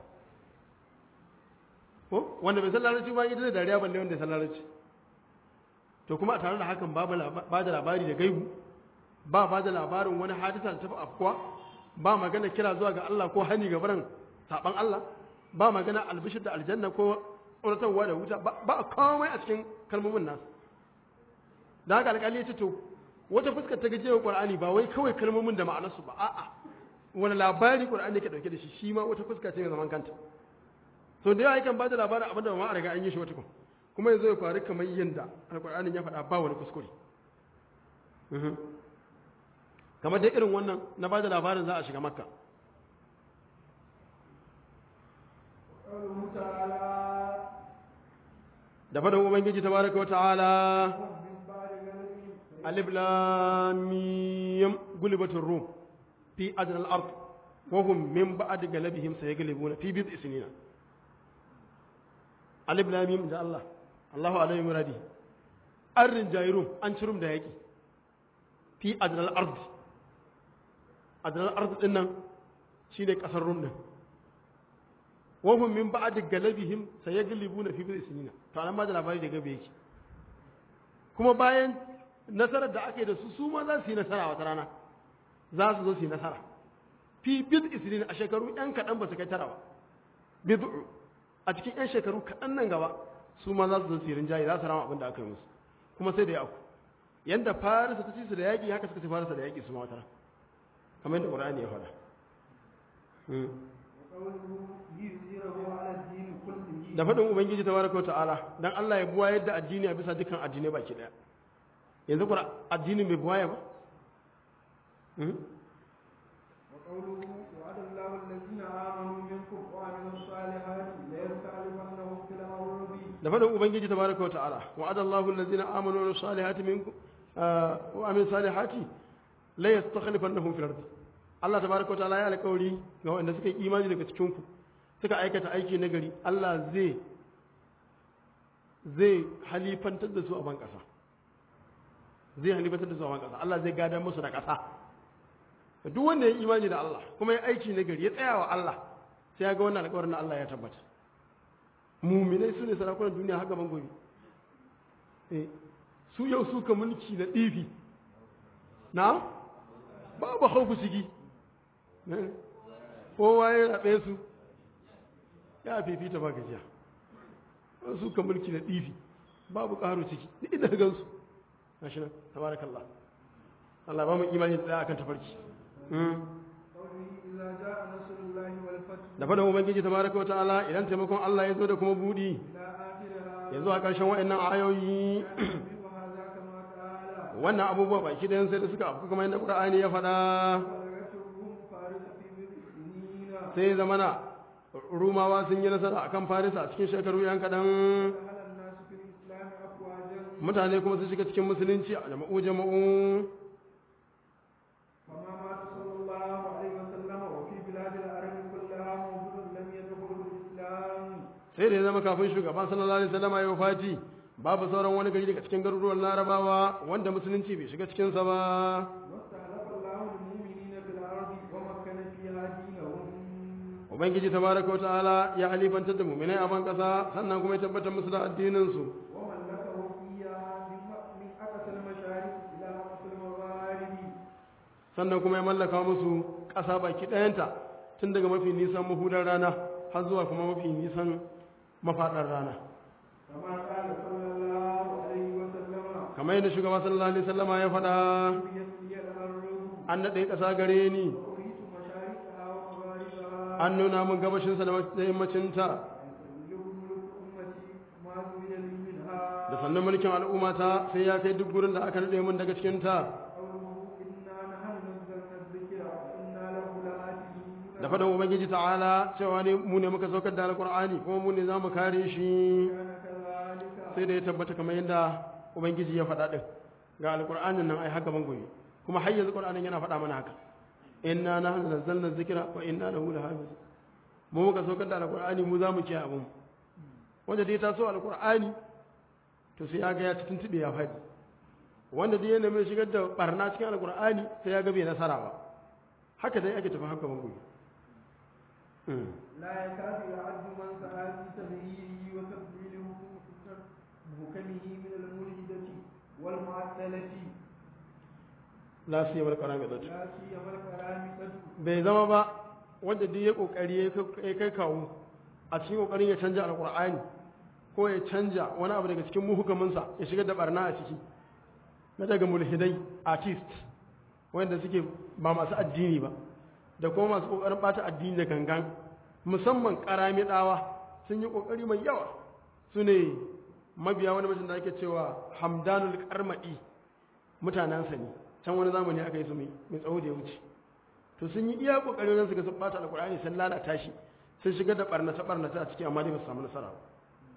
ko wanda bai san larabci ba yi da dariya balle wanda ya san larabci to kuma a tare da hakan ba da labari da gaibu ba ba da labarin wani hadisa da tafi afkuwa ba magana kira zuwa ga Allah ko hani ga barin saban Allah ba magana albishir da aljanna ko tsoratarwa da wuta ba komai a cikin kalmomin nasu da haka alƙali ya ce to wata fuskar ta gajiyar ƙwar'ani ba wai kawai kalmomin da ma'anarsu ba a'a wani labari ƙwar'ani ke ɗauke da shi shi ma wata fuska ce mai zaman kanta to da yawa yakan ba da labarin abin da ba ma a riga an yi shi wata kuma kuma yanzu ya faru kamar yadda alkur'anin ya faɗa ba wani kuskure kamar dai irin wannan na ba da labarin za a shiga makka da faɗin ubangiji ta baraka wa ta'ala alif lam mim gulibatur rum fi adna al-ard wa hum min ba'd galabihim sayaglibuna fi bid'i sinina alif lam mim da Allah Allahu alaihi muradi an rinjayi rum an ci rum da yaƙi fi adnal ard adnal ard din nan shine kasar rum din wa hum min ba'd galabihim sayaglibuna fi bid'i sinina to anan ma da labari da gabe yake kuma bayan nasarar da aka yi da su su ma za su yi nasara wata rana za su zo su yi nasara fi bid'i sinina a shekaru yan kaɗan ba su kai tara ba bid'u a cikin 'yan shekaru kaɗan nan gaba su ma za su zo sirin jayi za su rama abin da aka yi musu kuma sai da ya aku yadda farisa ta ci su da yaƙi haka suka ci farisa da yaƙi su ma wata kamar yadda ƙur'ani ya faɗa da faɗin ubangiji ta baraka ta'ala dan Allah ya buwa yadda addini a bisa dukkan addinai baki ɗaya yanzu kuma addini bai buwaya ba وقوله وعد الله الذين آمنوا منكم وعملوا الصالحات ليستعلمنهم في الأرض da faɗin ubangiji tabaraka wa ta'ala wa'ada Allahu allazina amanu wa salihati minkum wa amilu salihati la yastakhlifannahum fil ardi Allah tabaraka wa ta'ala ya alƙawari ga wanda suka yi imani daga cikin ku suka aikata aiki na gari Allah zai zai halifantar da su a ban ƙasa zai halifantar da su a ban ƙasa Allah zai gadar musu da ƙasa duk wanda ya yi imani da Allah kuma ya aiki na gari ya tsaya wa Allah sai ya ga wannan alƙawarin na Allah ya tabbata muminai su ne sarakunan duniya haka ban gobe su yau suka mulki na ɗifi na babu hauku ciki kowa ya raɓe su ya fifita ba gajiya suka mulki na ɗifi babu ƙaro ciki ni ina gansu na shi nan tabarakallah Allah ba mu imani da akan tafarki da faɗin ubangiji tabaraka wa ta'ala idan taimakon Allah ya zo da kuma buɗi yanzu a ƙarshen waɗannan ayoyi wannan abubuwa baki da sai da suka afku kamar yadda Qur'ani ya faɗa sai zamana rumawa sun yi nasara akan farisa a cikin shekaru yan kaɗan mutane kuma su shiga cikin musulunci a jama'u jama'u sai da ya zama kafin shugaban sallallahu alaihi wasallam ya wafati babu sauran wani gari daga cikin garuruwan larabawa wanda musulunci bai shiga cikinsa ba واستخلف الله المؤمنين في الأرض ومكن فيها دينهم ubangiji tabaraka wa ta'ala ya halifantar da mu'minai a ban kasa sannan kuma ya tabbatar musu da addinin su وملكه إياها من من أقصى المشارق إلى أقصى المغارب sannan kuma ya mallaka musu ƙasa baki ɗayanta tun daga mafi nisan mahudar rana har zuwa kuma mafi nisan mafaɗar rana كما قال صلى الله عليه وسلم kamar yadda shugaba sallallahu alaihi wasallama ya faɗa بيسري الأرض an naɗe ƙasa gare ni وأريت مشارقها ومغاربها an nuna min gabashinsa da yammacinta يبلغ ملك أمتي ما زوي لي منها da sannan mulkin al'ummata sai ya kai duk gurin da aka naɗe min daga cikinta قوله إنا نحن نزلنا الذكر وإنا له لآتين da faɗin ubangiji ta'ala cewa ne mu ne muka saukar da alƙur'ani kuma mu ne za mu kare shi كان كذلك sai da ya tabbata kamar yadda ubangiji ya faɗa ɗin ga alƙur'anin nan ai haka bangoyi kuma har yanzu ƙur'anin yana faɗa mana haka inna nahnu nazzalna dhikra wa inna lahu lahafiz mu muka saukar da alƙur'ani mu za mu kiyaye abun wanda dai ta so alƙur'ani to sai ya ga ya ci tuntuɓe ya faɗi wanda dai yana mai shigar da barna cikin alƙur'ani sai ya ga bai nasara ba haka dai ake tafi haka bangoyi لا يكاد يعد من سعى في تغييره وتبديل محكمه من الملحدة والمعدلة la siyamar qaramidatu لا سيما الكرامة bai zama ba wanda duk ya kokari ya kai kawo a cikin kokarin ya canja alkur'ani ko ya canja wani abu daga cikin muhukaminsa ya shigar da barna a ciki na daga mulhidai artist wanda suke ba masu addini ba da kuma masu kokarin bata addini da gangan musamman karami dawa sun yi kokari mai yawa su ne mabiya wani mutum da ake cewa hamdanul karmadi mutanensa ne can wani zamani aka yi su mai mai tsawo da ya wuce to sun yi iya kokarin nan suka sun bata alkur'ani sun lalata shi sun shigar da barnata barnata a ciki amma dai ba su samu nasara ba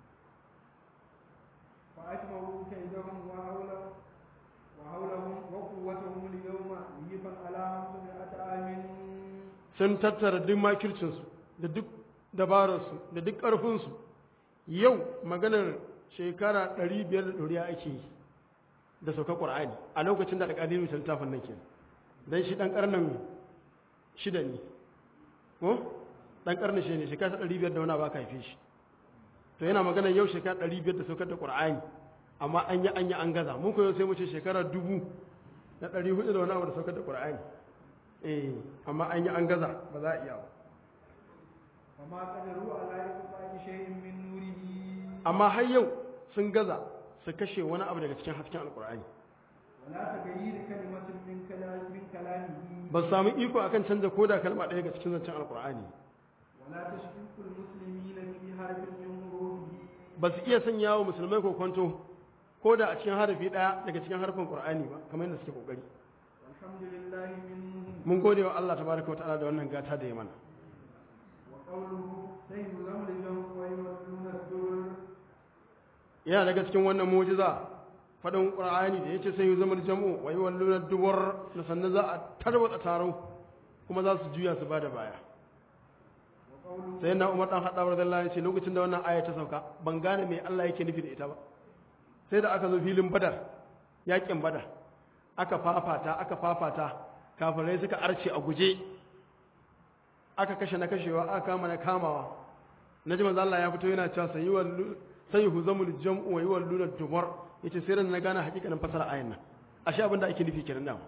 فأجمعوا كيدهم وحول وحولهم وقوتهم اليوم ليفا على خمسمائة عام sun tattara duk makircinsu da duk dabararsu da duk ƙarfinsu yau maganar shekara 500 da ɗoriya ake yi da sauka ƙwar'ani a lokacin da alƙaliru ta littafin nan kenan don shi ɗan ƙarnin shida ne ko ɗan ƙarnin shi ne shekara 500 da wani ba ka haife shi to yana maganar yau shekara 500 da saukar da ƙwar'ani amma an yi an yi an gaza mun koyo sai mu ce shekara dubu da 400 da wani abu da saukar da ƙwar'ani eh amma an yi an gaza ba za a iya ba وما قدروا على إطفاء شيء من نوره amma har yau sun gaza su kashe wani abu daga cikin hasken alkur'ani ولا تغيير كلمة من كلام من كلامه ba su samu iko akan canza koda kalma ɗaya daga cikin zancen alkur'ani ولا تشكيك المسلمين في حرف من حروفه ba su iya sanya wa musulmai kokonto ko da a cikin harafi ɗaya daga cikin harfin qur'ani ba kamar yadda suke kokari والحمد لله منهم mun gode wa Allah tabaraka wa ta'ala da wannan gata da ya mana وقوله سيهزم الجمع ويولون الدبر yana daga cikin wannan mu'jiza faɗin qur'ani da yace sai yuzamul jam'u wa yawalluna dubur da sannan za a tarwatsa taro kuma za su juya su bada baya وقوله sai na umar dan haɗa radiyallahu anhu ce lokacin da wannan aya ta sauka ban gane me Allah yake nufi da ita ba sai da aka zo filin badar yakin badar aka fafata aka fafata kafirai suka arce a guje aka kashe na kashewa aka kama na kamawa naji manzo Allah ya fito yana cewa sayi wallu sai huzamul jam'u wa yuwalluna dubar yace sai ran na gane hakikanin fasara ayan nan ashe abin da ake nufi kenan da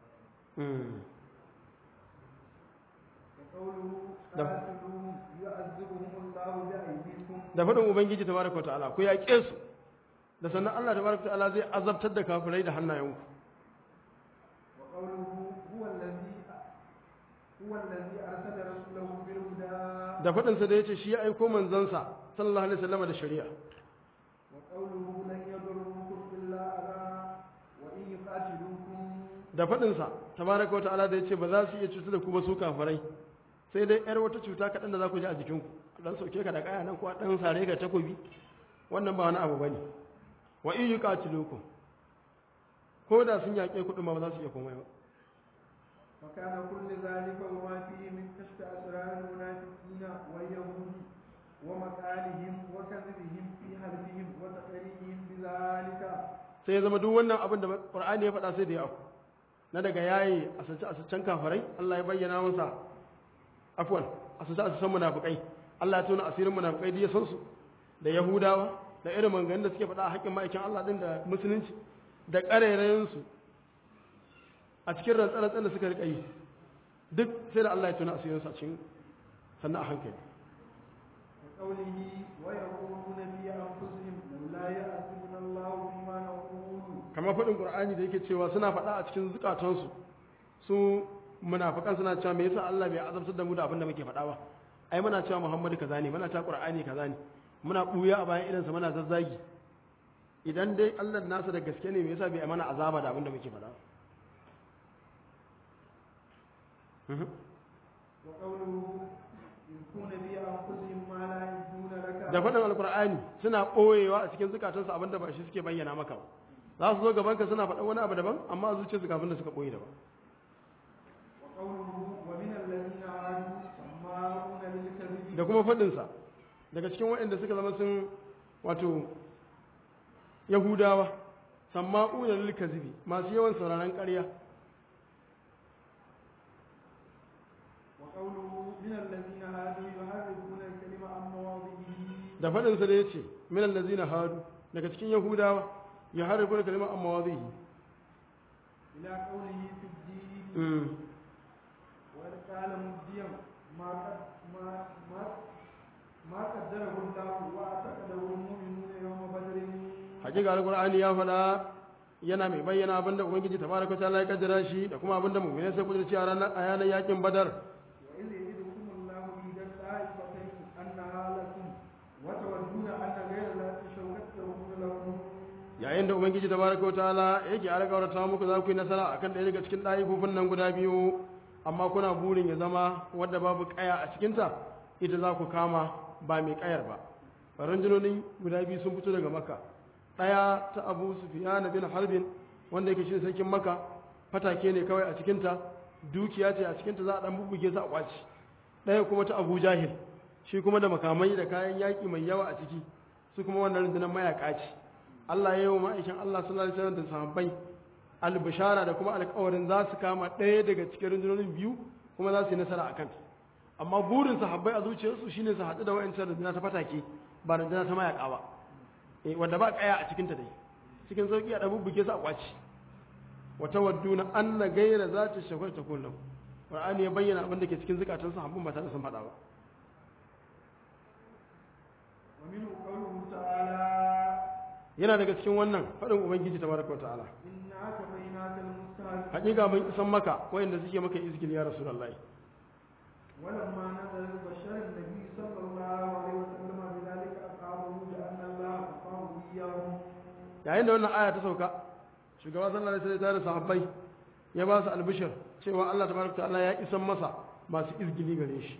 وقوله ده. قاتلوهم يعذبهم الله بأيديكم da faɗin ubangiji tabaraka wa ta'ala ku yaƙe su da sannan Allah tabaraka wa ta'ala zai azabtar da kafirai da hannayenku وقوله هو الذي هو الذي أرسل رسوله بالهدى da faɗinsa da ya ce shi ya aiko manzansa sallallahu alaihi wasallam da shari'a وقوله لن يضروكم إلا أذى وإن يقاتلوكم da faɗinsa tabaraka wata'ala da ya ce ba za su iya cutar da ku ba su kafirai sai dai yar wata cuta kaɗan da za ku ji a jikinku a ɗan sauke ka da ƙaya nan ko a ɗan sare ka takobi wannan ba wani abu ba ne wa in yuqatilukum ko da sun yaƙe kuɗin ma ba za su iya komai ba وكان كل ذلك وما فيه من كشف أسرار المنافقين واليهود ومقالهم وكذبهم في حلفهم وتقريهم بذلك sai ya zama duk wannan abin da Qur'ani ya faɗa sai da ya afku na daga yayi asance asancen kafirai Allah ya bayyana masa afwan asance asancen munafikai Allah ya tona asirin munafikai da ya san su da Yahudawa da irin maganganun da suke faɗa a haƙƙin ma'aikin Allah din da musulunci da ƙarairayen su a cikin rantsar da suka riƙa yi duk sai da Allah ya tona asirin su a cikin sannan a hankali وقوله ويقولون في أنفسهم لولا يأتون الله بما نقول kamar faɗin ƙur'ani da yake cewa suna faɗa a cikin zukatansu su munafikan suna cewa me yasa Allah bai azabtar da mu da abin da muke faɗa ba ai muna cewa Muhammadu kaza ne muna cewa Qur'ani kaza ne muna ɓuya a bayan idansa muna zazzagi idan dai Allah nasa da gaske ne me yasa bai mana azaba da abin da muke faɗa Mhm. وقوله يكون في أنفسهم ما لا يبدون لك da faɗin alƙur'ani suna ɓoyewa a cikin zukatansu abin da ba shi suke bayyana maka ba za su zo gabanka suna faɗan wani abu daban amma a zuciyarsu kafin da suka ɓoye daban وقوله ومن الذين هادوا سماعون للكذب da kuma faɗinsa daga cikin waɗanda suka zama sun wato yahudawa samma'una lil kazibi masu yawan sauraron ƙarya وقوله من الذين هادوا يحرفون الكلمة عن مواضعه da faɗinsa da ya ce min allazina hadu daga cikin yahudawa ya harifu da kalimar amma wazihi إلى قوله في الدين وإذ قال مبديا ما قد ما ما ما قدره الله واعتقده المؤمنون يوم بدر hakika alqur'ani ya faɗa yana mai bayyana abinda ubangiji tabaraka ta'ala ya kaddara shi da kuma abinda mu'mini sai kudurci a ranar a yanar yakin badar وإذ يعدكم الله إحدى الطائفتين أنها لكم وتودون أن غير ذات الشوكة تكون لكم yayin da ubangiji tabaraka ta'ala yake alƙawarta muku za ku yi nasara akan ɗaya daga cikin ɗayifofin nan guda biyu amma kuna burin ya zama wadda babu ƙaya a cikinta ita za ku kama ba mai ƙayar ba rundunonin guda biyu sun fito daga maka ɗaya ta abu sufiyana bin harbin wanda yake shi sarkin maka fatake ne kawai a cikinta dukiya ce a cikinta za a ɗan bubbuge su a ƙwaci ɗaya kuma ta abu jahil shi kuma da makamai da kayan yaƙi mai yawa a ciki su kuma wannan rundunar mayaƙa ce Allah ya yi wa ma'aikin Allah sallallahu alaihi wasallam da sahabbai albishara da kuma alƙawarin za su kama ɗaya daga cikin rundunonin biyu kuma za su yi nasara a kanta amma burin sahabbai a zuciyarsu shine su haɗu da wa'ancan runduna ta fatake ba runduna ta mayaƙa ba eh wanda ba ƙaya a cikinta dai cikin sauƙi a ɗabu buge su a ƙwaci wata wadduna anna gaira za ta shafar ta kullum Qur'ani ya bayyana abin da ke cikin zukatan sahabban ba tare da sun faɗa ba ومنه قوله تعالى yana daga cikin wannan faɗin ubangiji tabaraka wa ta'ala إنا كفيناك المستهزئين hakika mun isan maka wayanda suke maka izgil ya rasulullahi ولما نزل بشر النبي صلى الله عليه وسلم بذلك أصحابه بأن الله أصحابه إياهم yayin da wannan aya ta sauka shugaba sallallahu alaihi wasallam da sahabbai ya ba su albishir cewa Allah tabaraka ta'ala ya isan masa masu izgili gare shi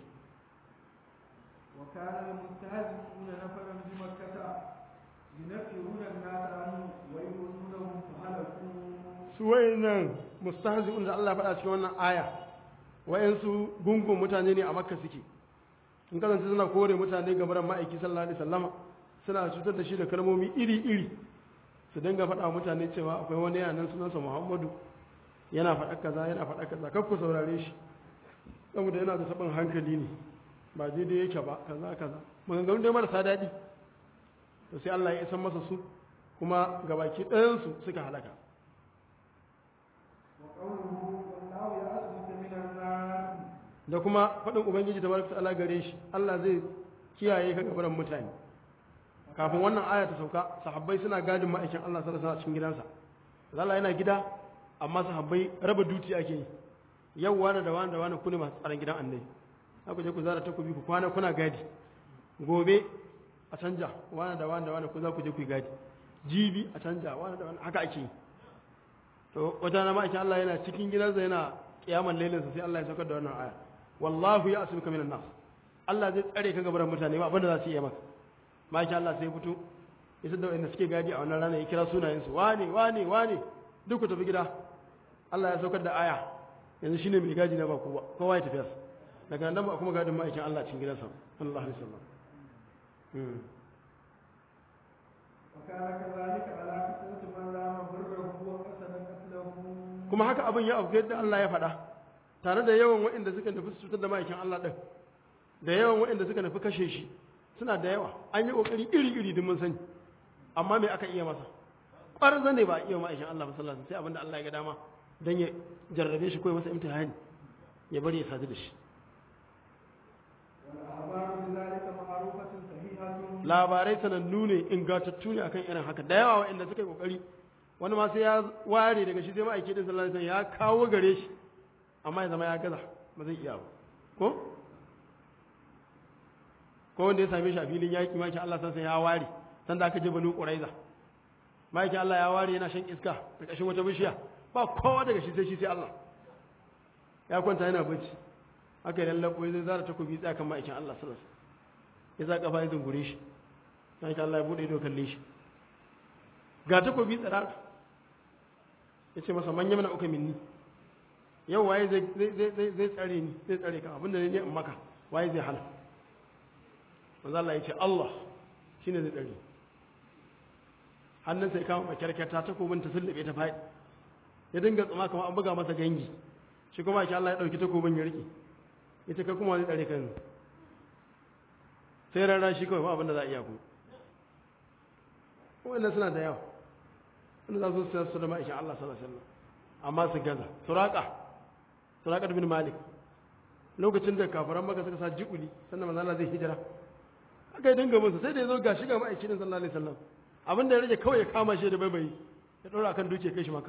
وكان المستهزئون نفرا بمكة ينفرون الناس عنه ويظنونهم فهلكوا su wayannan mustahzi'un da Allah ya faɗa cikin wannan aya wayansu gungun mutane ne a makka suke in kasance suna kore mutane ga baran ma'aiki sallallahu alaihi wasallama suna cutar da shi da kalmomi iri-iri su dinga faɗa wa mutane cewa akwai wani yanan sunansa muhammadu yana faɗa kaza yana faɗa kaza kar ku saurare shi saboda yana da sabon hankali ne ba daidai yake ba kaza kaza maganganun dai marasa daɗi to sai Allah ya isan masa su kuma gabaki ɗayansu suka halaka وقوله والله يعصمك من الناس da kuma faɗin ubangiji ta baraka ta'ala gare shi Allah zai kiyaye ka gabaran mutane kafin wannan aya ta sauka sahabbai suna gadin ma'aikin Allah sallallahu alaihi wasallam cikin gidansa Allah yana gida amma sahabbai raba duti ake yi yau wani da wani da wani kune masu tsaron gidan annabi ku je ku zara takobi ku kwana kuna gadi gobe a canja wani da wani da wani ku za ku je ku yi gadi jibi a canja wani da wani haka ake yi to wata na ma'aikin Allah yana cikin gidansa yana kiyaman lailinsa sai Allah ya saukar da wannan aya wallahu ya asibika minan nas Allah zai tsare ka gaban mutane ba abinda za su iya maka ma'aikin Allah sai ya fito ya da wanda suke gadi a wannan rana ya kira sunayensu wane wane wane duk ku tafi gida Allah ya saukar da aya yanzu shine mai gadi na ba kowa kowa ya tafi yasa daga nan ba kuma gadin ma'aikin Allah cikin gidansa sallallahu alaihi wasallam وكان كذلك على كثرة من رام بره وقصد قتله kuma haka abin ya abu yadda Allah ya faɗa tare da yawan waɗanda suka nufi su cutar da ma'aikin Allah ɗin da yawan waɗanda suka nufi kashe shi suna da yawa an yi ƙoƙari iri-iri din mun sani amma me aka iya masa ƙwarar ne ba a iya ma'aikin Allah ba sallallahu alaihi wasallam sai abinda Allah ya ga dama dan ya jarrabe shi ko ya masa imtihani ya bari ya sadu da shi والأخبار بذلك معروفة صحيحة labarai sanannu ne ingantattu ne akan irin haka da yawa waɗanda suka yi ƙoƙari wani ma sai ya ware daga shi sai ma'aiki din sallallahu alaihi wasallam ya kawo gare shi amma ya zama ya gaza ba zai iya ba ko ko wanda ya same shi a filin yaƙi maki Allah san sai ya ware san da aka je banu quraiza maki Allah ya ware yana shan iska da kashin wata bishiya ba kowa daga shi sai shi sai Allah ya kwanta yana bacci haka idan labo zai zara takobi tsaya kan ma'aikin Allah sallallahu alaihi wasallam ya za kafa ya zungure shi maki Allah ya bude ido kalle shi ga takobi tsara ya ce masa manya mana uka minni yau waye zai zai tsare ni zai tsare ka abinda ne in maka waye zai hana manzo Allah ya ce Allah shine zai tsare hannun sai kama makyarkyata takobin ta sullube ta faɗi ya dinga tsuma kamar an buga masa gangi shi kuma shi Allah ya dauki takobin ya rike ya ce kai kuma zai tsare kan sai rara shi kawai ba abinda za a iya ku wannan suna da yawa wanda za su sayar su da ma'aikin Allah sallallahu alaihi wasallam amma su gaza suraka suraka bin malik lokacin da kafiran maka suka sa jikuli sannan manzo Allah zai hijira aka yi dinga musu sai da yazo gashi ga ma'aikin sallallahu alaihi wasallam abin da ya rage kawai ya kama shi da baibayi ya dora akan duke kai shi maka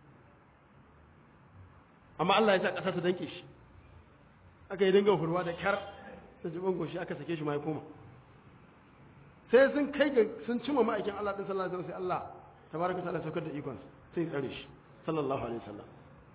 amma Allah ya sa kasa ta danke shi aka yi dinga hurwa da kyar da jibin goshi aka sake shi ma ya koma sai sun kai ga sun cimma ma'aikin Allah din sallallahu alaihi wasallam sai Allah tabaraka ta'ala saukar da ikon sai tsare shi sallallahu alaihi wasallam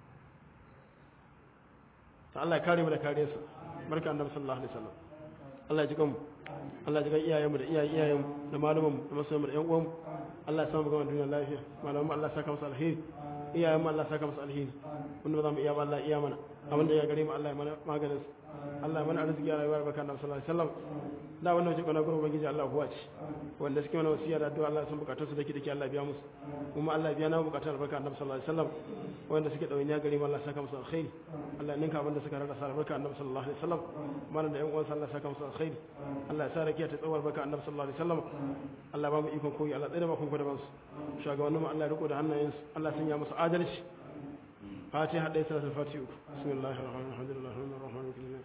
ta Allah ya kare mu da kare sa barka annabi sallallahu alaihi wasallam Allah ya ji kanmu Allah ya ji kan iyayenmu da iyayen iyayenmu da malamanmu da masoyanmu da ƴan uwanmu Allah ya samu gama duniya lafiya malamanmu Allah ya saka musu alheri iyayenmu Allah ya saka musu alheri wanda ba za mu iya ba Allah iya mana abin da ya gare mu Allah ya mana maganin su Allah ya mana arziki a rayuwar barka annabi sallallahu alaihi wasallam da wannan wace kwana gurbin ubangiji Allah huwa ce wanda suke mana wasiya da addu'a Allah sun bukatun su dake dake Allah biya musu kuma Allah biya na bukatun albarka annabi sallallahu alaihi wasallam wanda suke dawainiya gare mu Allah saka musu alkhairi Allah ninka abin da suka rada sa albarka annabi sallallahu alaihi wasallam mana da ƴan uwansa Allah saka musu alkhairi Allah ya sa rakiya ta tsawar barka annabi sallallahu alaihi wasallam Allah ba mu ikon koyi Allah tsare ba kun da bansu shugabanninmu Allah ya riko da hannayensu Allah sanya musu adalci فاتحة ليس لها الفاتحة بسم الله الرحمن الرحيم الحمد لله الرحمن الرحيم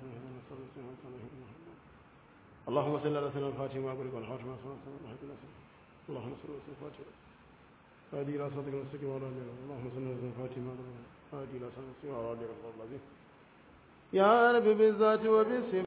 اللهم صل على سيدنا الفاتحة وأقول والحاتم اللهم صل على سيدنا الفاتحة هذه إلى صدق المستقيم وعلى اللهم صل على سيدنا الفاتحة هذه إلى صدق المستقيم وعلى يا رب بالذات وبالسم